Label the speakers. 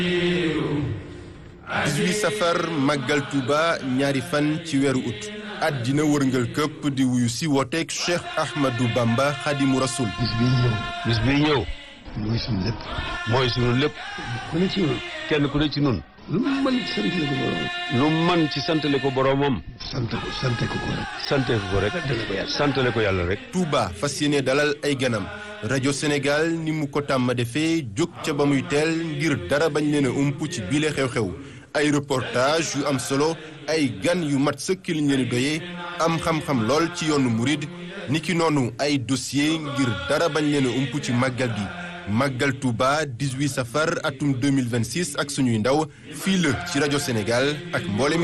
Speaker 1: 18 safar màggal Touba ñaari fan ci weeru ut àddina wërngal këpp di wuyu si wooteeg Cheikh Ahmadou Bamba Xadimu Rasul
Speaker 2: bis bii ñëw
Speaker 3: bis bii ñëw
Speaker 2: mooy suñu lépp
Speaker 3: mooy sunu lépp
Speaker 2: ku ne ci ñun
Speaker 3: kenn ku ne ci nun
Speaker 2: lu mu mën ci sant la ko borom
Speaker 3: lu man ci santale ko boroomam
Speaker 2: sant ko sante ko ko rek
Speaker 3: sante ko rek santale ko yàlla rek
Speaker 1: Touba fas yéene dalal ay ganam rajo Sénégal ni mu ko tàmm defee jóg ca ba muy teel ngir dara bañ leen a ump ci biile xew-xew ay reportage yu am solo ay gan yu mat sëkk liñ leen doyee am xam-xam lool ci yoonu murid niki noonu ay dossier ngir dara bañ leen a ump ci màggal gi màggal Touba 18 safar atum 2026 ak suñuy ndaw fii la ci rajo Sénégal ak mboolem